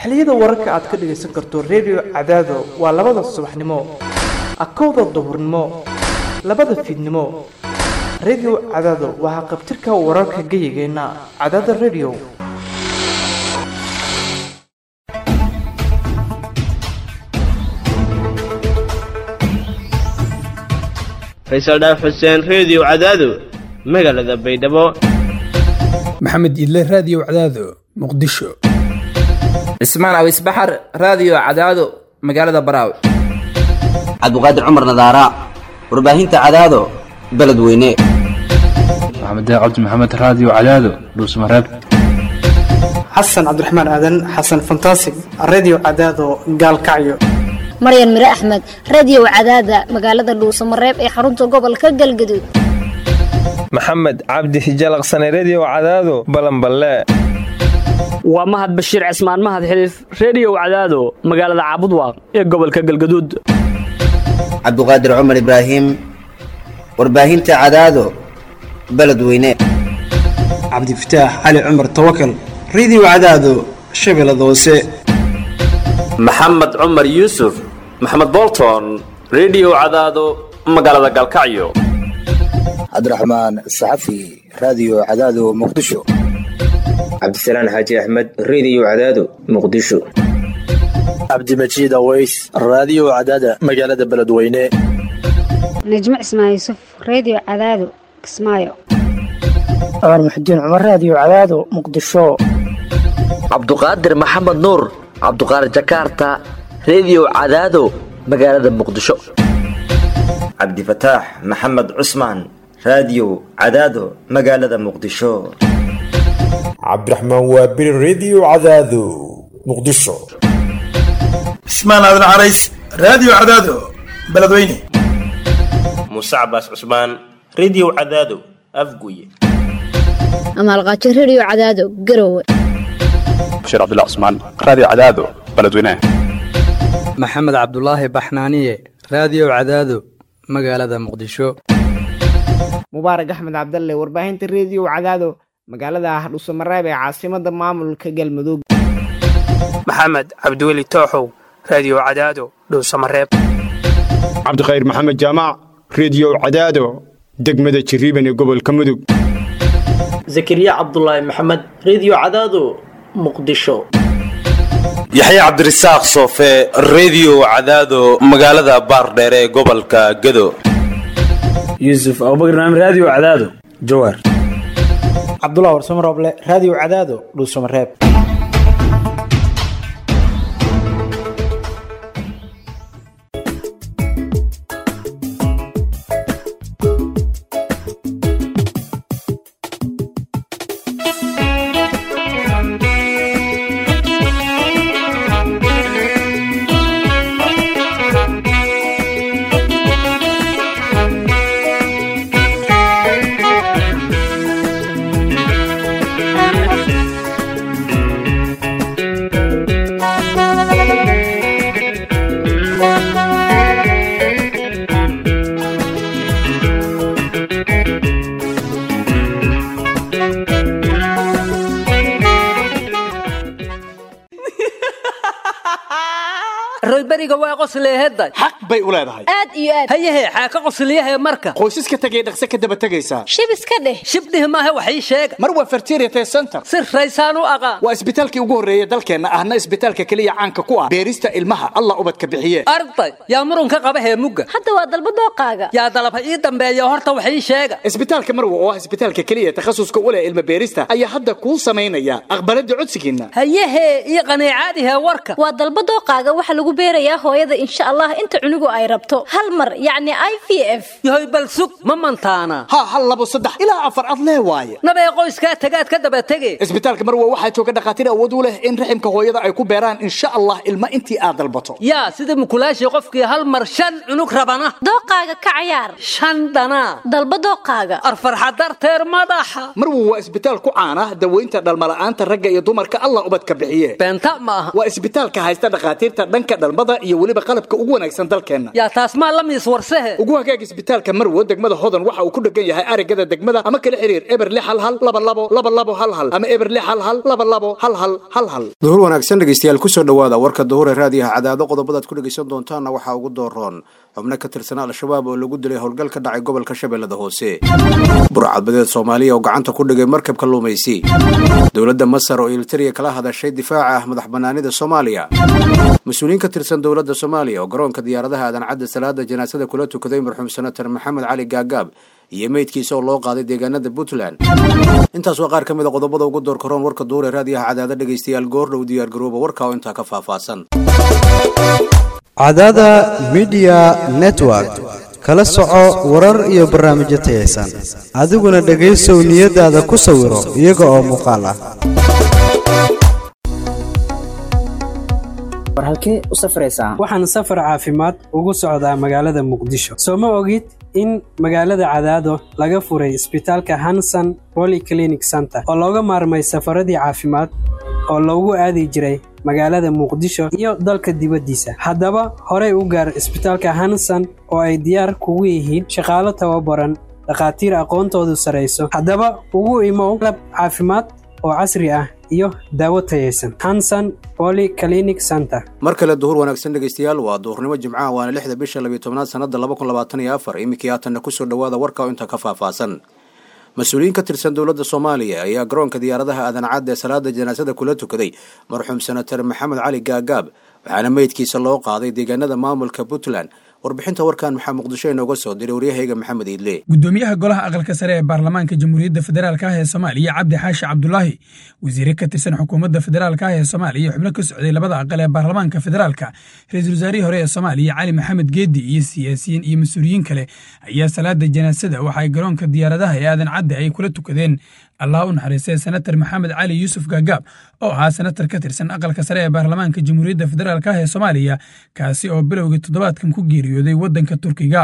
xilliyada wararka aad ka dhagaysan karto redio cadaado waa labada subaxnimo akowda duhurnimo labada fiidnimo redio cadaado waa haqabtirka wararka geyigeenna cadaada redio faysal dhaaf xuseen reediyo cadaado magaalada baydhabo maxamed idle raadiyo cadaado muqdisho cismaan awis baxar raadiyo cadaado magaalada baraawe cabdiqaadir cumar nadaara warbaahinta cadaado beledweyne maxamed cabdi maxamed raadiyo cadaado dhuusmareeb xasan cabdiraxmaan aadan xasan fantasig redio cadaado gaalkacyo maryan mire axmed radiyow cadaada magaalada dhuusamareeb ee xarunta gobolka galgaduud maxamed cabdi hijalaqsane rediyo cadaado balanballe waa mahad bashiir cismaan mahad xiliif rediyow cadaado magaalada caabudwaaq ee gobolka galgaduud cabdiqaadir cumar ibraahim warbaahinta cadaado beledweyne cabdifataax cali cumar tawakal rediyo cadaado shabeellada hoose maxamed cumar yuusuf maxamed bolton rediyo cadaado magaalada galkacyo cabdiraxmaan saxafi raadiyo cadaado muqdisho cabdisalaan xaaji axmed rediyo cadaado muqdisho cabdimajiid aweys raadiyo cadaada magaalada beledweyne najmo cismaan yuusuf rediyo cadaado kismaayo cumar muxudiin cumar raadiyo cadaado muqdisho cabduqaadir maxamed nuur cabduqaadir jakaarta rediyo cadaado magaalada muqdisho cabdifataax maxamed cusmaan raadiyo cadaado magaalada muqdisho cabdiraxmaan waabiri rediyo cadaado muqdisho cismaan aadan carays raadiyo cadaado beledweyne muuse cabaas cusmaan rediyo cadaado afguye amaalqaajo rediyo cadaado garowe bashir cabdullah cusmaan raadiyo cadaado beledweyne maxamed cabdulaahi baxnaaniye raadiyo cadaado magaalada muqdisho mubaarak axmed cabdalle warbaahinta rediyo cadaado magaalada hardhuusamareeb ee caasimada maamulka galmudug maxamed cabdiweli tooxow raadiyo cadaado dhuusamareeb cabdikhayr maxamed jaamac rediyo cadaado degmada jirriban ee gobolka mudug zakariya cabdulaahi maxamed rediyo cadaado muqdisho yaxya cabdirasaaq soofe rediyo cadaado magaalada baardheer ee gobolka gado yuusuf abubakar naam raadiyo cadaado jawaar cabdullah warsamo rooble raadiyo cadaado dhuusamareeb royberiga waa qosleeheday xaq bay u leedahay aad iyo aad hayahe xaaka qosliyahe marka qoysaska tegay dhaqse ka daba tegaysaa shib iska dheh shibdhih maaha wax ii sheega mar waa fertiriate center si raysaan u aqaan waa isbitaalkii ugu horreeya dalkeenna ahna isbitaalka keliya caanka ku ah beerista ilmaha allah ubadka bixiye arday yaa murunka qaba heemugga hadda waa dalba dooqaaga yaa dalaba ii dambeeya horta wax ii sheega isbitaalka marwa oo ah isbitaalka keliya takhasuska u leh ilma beerista ayaa hadda kuu samaynaya aqbalada codsigiinna hayahe ii qaniicaadihe warka waa dalba dooqaaga waxa lagu beerayaa hooyada insha allah inta cunugu ay rabto hal mar yacni i v f yahoy bal sug ma mantaana ha hal labo saddex ilaa afar ad lee waaye nabee qoyskaa tagaad ka daba tege isbitaalka marwa waxaa jooga dhakhaatiir awood u leh in raximka hooyada ay ku beeraan insha allah ilma intii aad dalbato yaa sida mukulaashii qofkii hal mar shan cunug rabana dooqaaga ka cayaar shan dhanaa dalba dooqaaga arfarxa darteer madaxa marwa waa isbitaal ku caana daweynta dhalmala'aanta ragga iyo dumarka allah ubadka bixiye beenta ma aha waa isbitaalka haysta dhakhaatiirta dhanka dhalmada farsamada iyo weliba qalabka ugu wanaagsan dalkeenna yaa taas maa la miis warsehe ugu hagaag isbitaalka marwo degmada hodan waxa uu ku dhegan yahay arigada degmada ama kala xiriir eber lix hal hal laba labo laba labo hal hal ama eber lix hal hal laba labo hal hal hal hal duhur wanaagsan dhegeystayaal kusoo dhowaada warka duhure raadiyaha cadaado qodobadaad ku dhegeysan doontaanna waxaa ugu dooroon xubno ka tirsan al-shabaab oo lagu dilay howlgal ka dhacay gobolka shabeellada hoose burcadbadeed soomaaliya oo gacanta ku dhigay markab kalluumaysi dowladda masar oo iltariya kala hadashay difaaca ah madax banaanida soomaaliya mas-uuliyiin ka tirsan dowladda soomaaliya oo garoonka diyaaradaha aadan cadda salaada janaasada kula tukaday marxuum senatar maxamed cali gaagaab iyo meydkiisa oo loo qaaday deegaanada puntland intaas waa qaar ka mid a qodobada ugu door karoon warka duure raadiyaha cadaado dhegeystayaal goordhow diyaargarooba warka oo intaa ka faahfaahsan cadaada midiya network kala soco warar iyo barnaamijyo tayaysan adiguna dhegaysow niyadaada ku sawiro iyaga oo muuqaal ah war halkee u safraysaa waxaan safar caafimaad ugu socdaa magaalada muqdisho soo ma ogid in magaalada cadaado laga furay isbitaalka hanson polyclinic center oo looga maarmay safaradii caafimaad oo loogu aadi jiray magaalada muqdisho iyo dalka dibaddiisa haddaba horey u gaar isbitaalka hanson oo ay diyaar kugu yihiin shaqaalo tababaran dhakhaatiir aqoontoodu sarayso haddaba ugu imow lab caafimaad oo casri ah iyo daawo tayaysan hanson polyclinic center mar kale duhur wanaagsan dhegeystayaal waa duhurnimo jimcaha waana lixda bisha labiyo tobnaad sanada laba kun labaatan iyo afar iminkii haatanna kusoo dhowaada warka oo inta ka faahfaahsan mas-uuliyiin ka tirsan dowladda soomaaliya ayaa garoonka diyaaradaha aadan cadda ee salaada janaasada kula tukaday marxuum senatar maxamed cali gaagaab waxaana meydkiisa loo qaaday deegaanada maamulka puntland warbixinta warkan maxaa muqdisho inooga soo diray waryahayga maxamed iidle gudoomiyaha golaha aqalka sare ee baarlamaanka jamhuuriyadda federaalk ah ee soomaaliya cabdi xaashi cabdulaahi wasiire ka tirsan xukuumadda federaalk ah ee soomaaliya xubno ka socday labada aqal ee baarlamaanka federaalka ra-iisul wasaarihii hore ee soomaaliya cali maxamed geedi iyo siyaasiyiin iyo mas-uuliyiin kale ayaa salaada janaasada waxa ay garoonka diyaaradaha ee aadan cadde ay kula tukadeen allah u naxariistay senatar maxamed cali yuusuf gaagaab oo ahaa senatar ka tirsan aqalka sare ee baarlamaanka jamhuuriyadda federaalk ah ee soomaaliya kaasi oo bilowgii toddobaadkan ku geeriyooday waddanka turkiga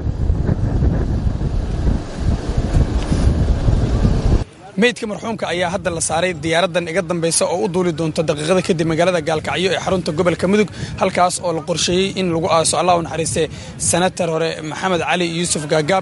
meydka marxuumka ayaa hadda la saaray diyaaraddan iga dambaysa oo u duuli doonta daqiiqada kadib magaalada gaalkacyo ee xarunta gobolka mudug halkaas oo la qorsheeyey in lagu aaso allah u naxariistay senatar hore maxamed cali yuusuf gaagaab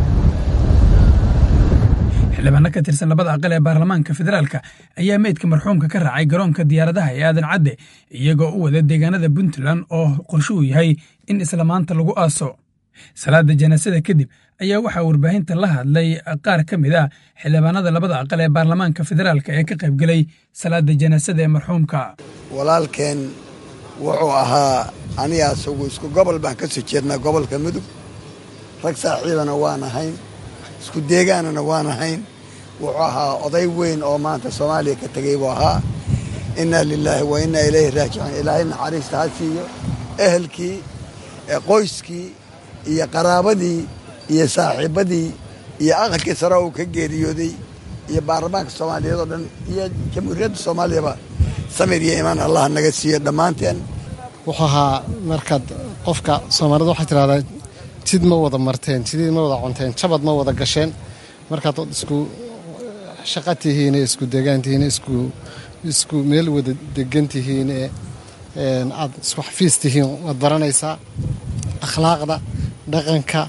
xildhibaano ka tirsan labada aqal ee baarlamaanka federaalka ayaa meydka marxuumka ka raacay garoonka diyaaradaha ee aadan cadde iyagoo u wada deegaanada puntland oo qorshuhu yahay in isla maanta lagu aaso salaada janaasada kadib ayaa waxaa warbaahinta la hadlay qaar ka mid ah xildhibaanada labada aqal ee baarlamaanka federaalka ee ka qaybgelay salaada janaasada ee marxuumka walaalkeen wuxuu ahaa aniga asagu isku gobol baan ka soo jeednaa gobolka mudug rag saaxiibana waan ahayn isku deegaanana waan ahayn wuxuu ahaa oday weyn oo maanta soomaaliya ka tegay buu ahaa innaa lilaahi wa innaa ilayhi raajicuun ilaahay naxariista ha siiyo ehelkii qoyskii iyo qaraabadii iyo saaxiibbadii iyo aqalkii sare uu ka geeriyooday iyo baarlamaanka soomaaliyeed oo dhan iyo jamhuuriyadda soomaaliyaba samir iyo imaan allah naga siiyo dhammaanteen wuxuu ahaa markaad qofka soomaalida waxay tidhahdaa tid ma wada marteen tidid ma wada cunteen jabad ma wada gasheen markaad isku shaqa tihiin isku degaan tihiin isku isku meel wada degan tihiin ee aad isku xafiis tihiin waad baranaysaa akhlaaqda dhaqanka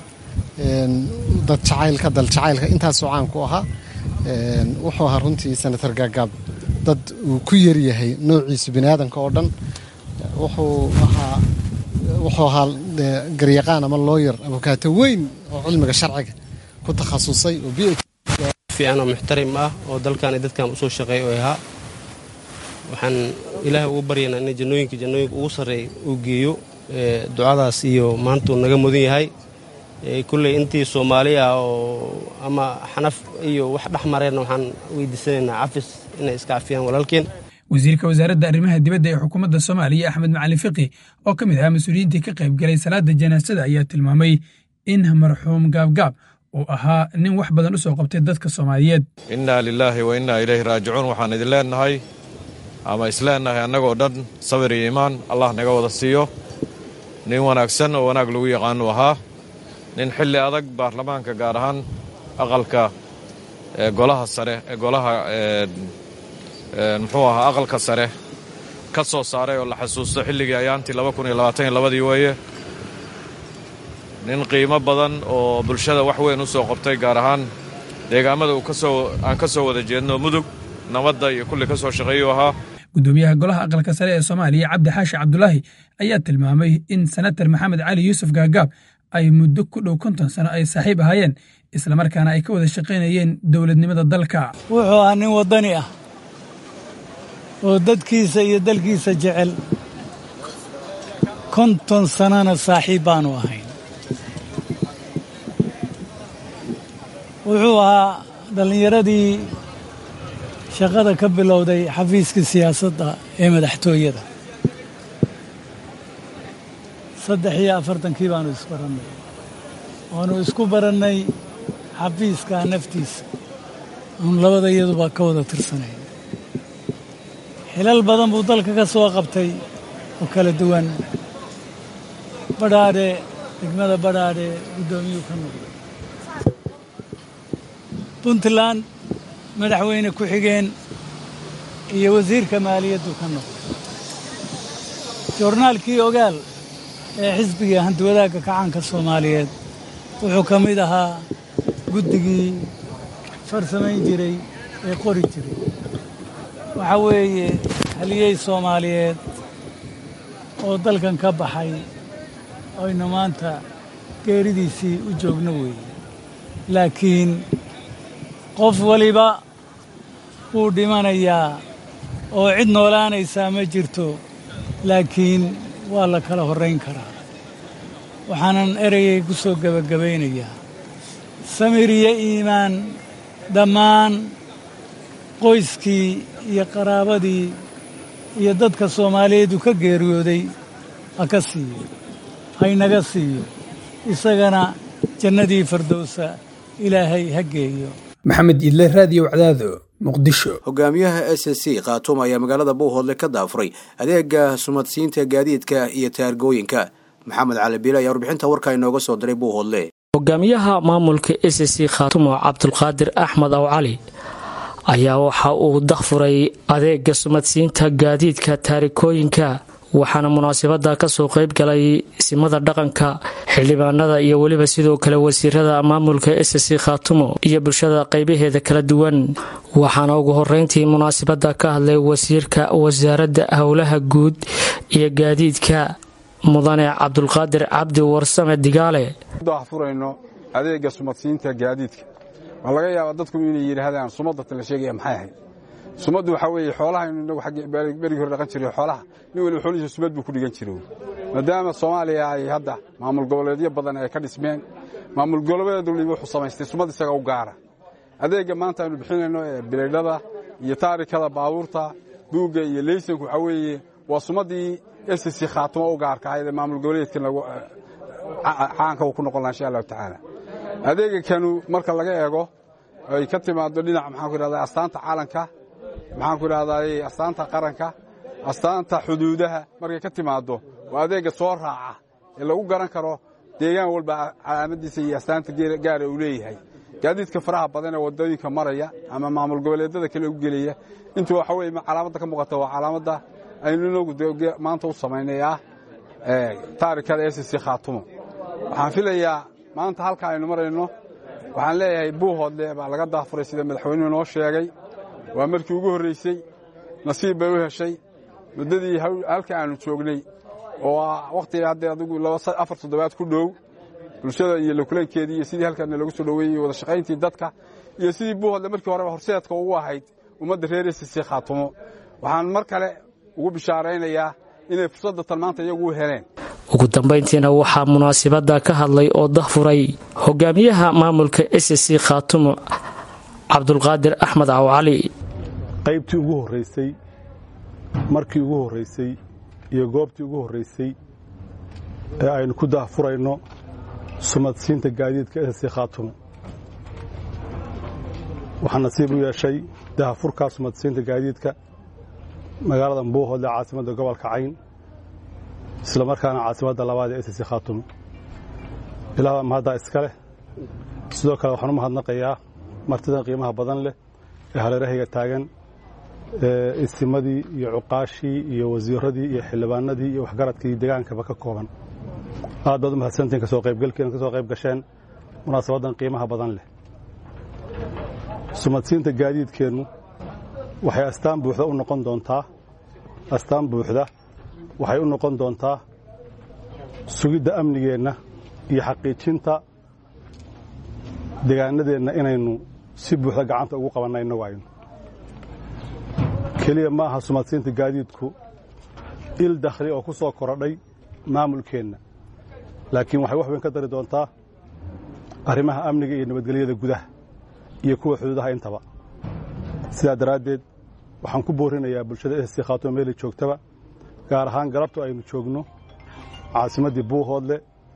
dad jacaylka dal jacaylka intaasoo caan ku ahaa wuxuu ahaa runtii senator gaagaab dad uu ku yaryahay noociisa biniaadanka oo dhan wuxuu ahaa wuxuu ahaa garyaqaan ama looyar abukaato weyn oo cilmiga sharciga ku takhasusay oo b fiican oo muxtarim ah oo dalkan iyo dadkan usoo shaqeeya oo ahaa waxaan ilaahay ugu baryaynaa in jannooyinka jannooyinka ugu sarreeya uu geeyo ducadaas iyo maantuu naga mudan yahay kulley intii soomaaliya oo ama xanaf iyo wax dhex mareenna waxaan weydiisanaynaa cafis inay iska cafiyaan walaalkeen wasiirka wasaaradda arrimaha dibadda ee xukuumadda soomaaliya axmed macalin fiqi oo ka mid ahaa mas-uuliyiintii ka qayb galay salaada janaasada ayaa tilmaamay in marxuum gaabgaab uu ahaa nin wax badan u soo qabtay dadka soomaaliyeed innaa lilaahi wa innaa ilayhi raajicuun waxaan idin leennahay ama isleennahay annagoo dhan sabir iyo iimaan allah naga wada siiyo nin wanaagsan oo wanaag lagu yaqaanu ahaa nin xilli adag baarlamaanka gaar ahaan aqalka golaha sare golaha muxuu ahaa aqalka sare ka soo saaray oo la xasuusto xilligii ayaantii labadii weeye nin qiimo badan oo bulshada wax weyn u soo qabtay gaar ahaan deegaamada aan ka soo wada jeedno mudug nabadda iyo kulli ka soo shaqeeyuu ahaa gudoomiyaha golaha aqalka sare ee soomaaliya cabdi xaashi cabdulaahi ayaa tilmaamay in senatar maxamed cali yuusuf gaagaab ay muddo ku dhow konton sano ay saaxiib ahaayeen islamarkaana ay ka wada shaqaynayeen dowladnimada dalka wuxuu ahaa nin waddani ah oo dadkiisa iyo dalkiisa jecel konton sannona saaxiib baanu ahayn wuxuu ahaa dhallinyaradii shaqada ka bilowday xafiiska siyaasadda ee madaxtooyada saddex iyo afartankii baanu isbarannay waanu isku barannay xafiiska naftiisa aanu labada iyaduba ka wada tirsanayn xilal badan buu dalka ka soo qabtay oo kala duwan badhaadhe degmada badhaadhe guddoomiyuu ka noqday puntland madaxweyne ku-xigeen iyo wasiirka maaliyaddu ka noqday joornaalkii ogaal ee xisbiga hantiwadaagga kacaanka soomaaliyeed wuxuu ka mid ahaa guddigii farsamayn jiray ee qori jiray waxaa weeye haliyey soomaaliyeed oo dalkan ka baxay aynu maanta geeridiisii u joogno weeye laakiin qof waliba wuu dhimanayaa oo cid noolaanaysaa ma jirto laakiin waa la kala horrayn karaa waxaanan ereyay ku soo gebagabaynayaa samir iyo iimaan dhammaan qoyskii iyo qaraabadii iyo dadka soomaaliyeed uu ka geeriyooday ha ka siiyo haynaga siiyo isagana jannadii fardowsa ilaahay ha geeyo maxamed idle raadiyo wacdaado muqdisho hogaamiyaha s c khaatuum ayaa magaalada buuhoodle ka daafuray adeega sumadsiinta gaadiidka iyo taargooyinka maxamed cali biile ayaa warbixinta warkaa inooga soo diray buuhoodle hogaamiyaha maamulka s c khaatumo cabdulqaadir axmed aw cali ayaa waxa uu dakfuray adeega sumadsiinta gaadiidka taarikooyinka waxaana munaasabada kasoo qeyb galay simada dhaqanka xildhibaanada iyo weliba sidoo kale wasiirada maamulka s c khaatumo iyo bulshada qeybaheeda kala duwan waxaana ugu horeyntii munaasabada ka hadlay wasiirka wasaaradda howlaha guud iyo gaadiidka mudane cabdulqaadir cabdi warsame digaale furayno adeega sumadsiinta gaadiidka waa laga yaabaa dadku inay yidhaahdaan sumadatan la sheegaya maxay ahayd sumaddu waxaa weeye xoolahaynu inagu berigii hore dhaqan jiray xoolaha nin waliba xoolihiisa sumad buu ku dhigan jiray maadaama soomaaliya ay hadda maamul goboleedyo badan ay ka dhismeen maamul goboleed waliba wuxuu samaystay sumad isaga u gaara adeegga maanta aynu bixinayno ee bilaydhada iyo taarikada baabuurta buugga iyo leysanku waxaa weeye waa sumaddii ss khaatimo u gaarka ahayd ee maamul goboleedkan caanka uu ku noqon laha insha allahu tacaala adeega kanu marka laga eego ay ka timaado dhinaca maxaan ku idhahdaa astaanta caalanka maxaan ku idhahdaa astaanta qaranka astaanta xuduudaha markay ka timaaddo waa adeegga soo raaca ee lagu garan karo deegaan walba calaamadiisa iyo astaanta gaara uu leeyahay gaadiidka faraha badan ee waddooyinka maraya ama maamul goboleedyada kale u gelaya intu waxa weye calaamadda ka muuqata waa calaamadda aynu inagu maanta u samaynay ah taarikada ss khaatumo waxaan filayaa maanta halka aynu marayno waxaan leeyahay buuhoodle baa laga daafuray sida madaxweynuhu noo sheegay waa markii ugu horraysay nasiib bay u heshay muddadii halka aanu joognay oo wakhtiga haddee adigu afar toddobaad ku dhow bulshada iyo lakulankeedii iyo sidii halkaana lagu soo dhoweeyey wada shaqayntii dadka iyo sidii buuhoodle markii horeba horseedka ugu ahayd ummadda reer ss khaatumo waxaan mar kale ugu bishaaraynayaa inay fursadda tan maanta iyagu u heleen ugu dambayntiina waxaa munaasabada ka hadlay oo dahfuray hogaamiyaha maamulka s c khaatumo cabdulqaadir axmed aw cali qaybtii ugu horraysay markii ugu horraysay iyo goobtii ugu horraysay ee aynu ku daahfurayno sumadsiinta gaadiidka s c khaatumo waxaa nasiib u yeeshay daahfurkaa sumadsiinta gaadiidka magaalada buuhoodle caasimadda gobolka cayn isla markaana caasimadda labaad ee ss khaatumo ilaah mahaddaa iska leh sidoo kale waxaan u mahadnaqayaa martidan qiimaha badan leh ee hareerahayga taagan isimadii iyo cuqaashii iyo wasiiradii iyo xildhibaanadii iyo waxgaradkii degaankaba ka kooban aad baad u mahadsantiin kasoo qaybgalkiina kasoo qayb gasheen munaasabaddan qiimaha badan leh sumadsiinta gaadiidkeennu waxay astaan buuxda u noqon doontaa astaan buuxda waxay u noqon doontaa sugidda amnigeenna iyo xaqiijinta degaanadeenna inaynu si buuxda gacanta ugu qabanna innagu aynu keliya ma aha sumadsiinta gaadiidku il dakhli oo ku soo korodhay maamulkeenna laakiin waxay wax weyn ka dari doontaa arrimaha amniga iyo nabadgelyada gudaha iyo kuwa xuduudaha intaba sidaa daraaddeed waxaan ku boorinayaa bulshada esi khaatuma meeli joogtaba gaar ahaan galabtu aynu joogno caasimaddii buuhoodle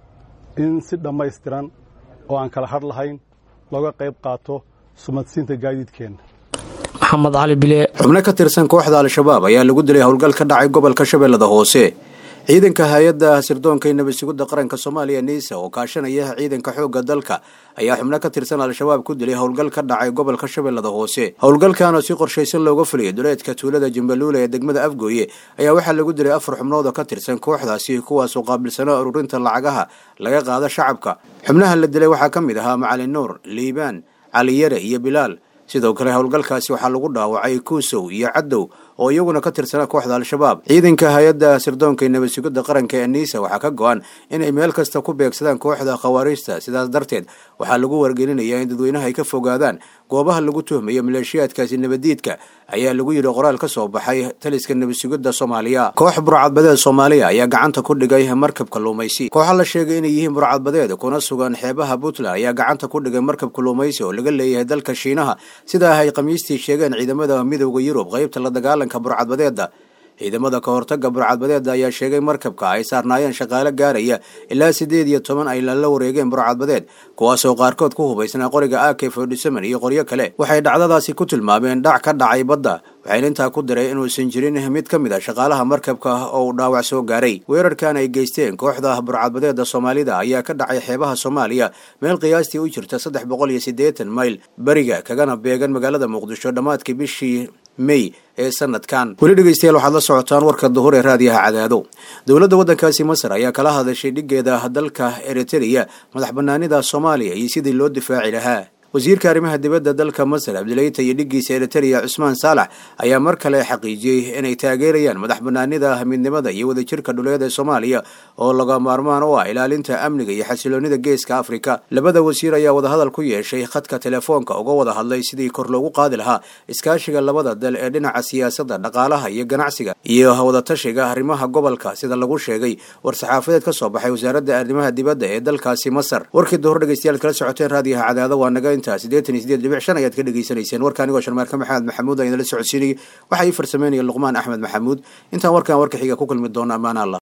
in si dhammaystiran oo aan kala hadh lahayn looga qayb qaato sumadsiinta gaadiidkeenna maxamed cali bile xubno ka tirsan kooxda al-shabaab ayaa lagu dilay howlgal ka dhacay gobolka shabeellada hoose ciidanka hay-adda sirdoonka iyo nabad sugidda qaranka soomaaliya niisa oo kaashanaya ciidanka xoogga dalka ayaa xubno ka tirsan al-shabaab ku dilay howlgal ka dhacay gobolka shabeellada hoose howlgalkan oo si qorshaysan looga fuliyay duleedka tuulada jimbaluula ee degmada afgooye ayaa waxaa lagu dilay afar xubnood oo ka tirsan kooxdaasi kuwaasoo qaabilsanaa ururinta lacagaha laga qaado shacabka xubnaha la dilay waxaa ka mid ahaa macalin nuur liibaan caliyare iyo bilaal sidoo kale howlgalkaasi waxaa lagu dhaawacay kuusow iyo caddow oo iyaguna ka tirsana kooxda al-shabaab ciidanka hay-adda sirdoonka nabad sugidda qaranka ee niisa waxaa ka go-an inay meel kasta ku beegsadaan kooxda khawaariijta sidaas darteed waxaa lagu wargelinayaa in dadweynaha ay ka fogaadaan goobaha lagu tuhmayo maleeshiyaadkaasi nabaddiidka ayaa lagu yidhi qoraal ka soo baxay taliska nabad sugidda soomaaliya koox burcadbadeed soomaaliya ayaa gacanta ku dhigay markab kalluumaysi kooxa la sheegay inay yihiin burcadbadeed kuna sugan xeebaha puntland ayaa gacanta ku dhigay markab kalluumaysi oo laga leeyahay dalka shiinaha sidaa ay khamiistii sheegeen ciidamada midooda yurub qaybta la dagaalanka burcadbadeeda ciidamada ka hortaga burcadbadeeda ayaa sheegay markabka ay saarnaayeen shaqaale gaaraya ilaa siddeed iyo toban ay la wareegeen burcadbadeed kuwaasoo qaarkood ku hubaysnaa qoriga ak fordysemen iyo qoryo kale waxay dhacdadaasi ku tilmaameen dhac ka dhacay badda waxayna intaa ku diray inuusan jirin mid ka mid a shaqaalaha markabka oo uu dhaawac soo gaaray weerarkan ay geysteen kooxda burcadbadeeda soomaalida ayaa ka dhacay xeebaha soomaaliya meel qiyaastii u jirta saddex boqol iyo siddeetan mayl beriga kagana beegan magaalada muqdisho dhammaadkii bishii mey ee sanadkan weli dhegeystayaal waxaad la socotaan warka duhur ee raadiyaha cadaado dowladda waddankaasi masar ayaa kala hadashay dhiggeeda dalka eritreya madax banaanida soomaaliya iyo sidii loo difaaci lahaa wasiirka arrimaha dibadda dalka masar abdileyta iyo dhiggiisa eritreya cusmaan saalax ayaa mar kale xaqiijiyey inay taageerayaan madax banaanida midnimada iyo wadajirka dhuleed ee soomaaliya oo laga maarmaan u ah ilaalinta amniga iyo xasiloonida geeska afrika labada wasiir ayaa wadahadal ku yeeshay khadka telefoonka uga wada hadlay sidii kor loogu qaadi lahaa iskaashiga labada dal ee dhinaca siyaasadda dhaqaalaha iyo ganacsiga iyo wadatashiga arrimaha gobolka sida lagu sheegay war-saxaafadeed ka soo baxay wasaaradda arrimaha dibadda ee dalkaasi masar warkii duhur dhegeystayaal kala socoteen raadiyaha cadaado waa naga sideetan iyo sideed dhibic shan ayaad ka dhegeysanayseen warka anigoo sharmaarka maxamed maxamuud ayna la socodsiinayay waxaa ii farsameynaya luqmaan axmed maxamuud intaan warkan warka xiga ku kulmi doona ammaan allah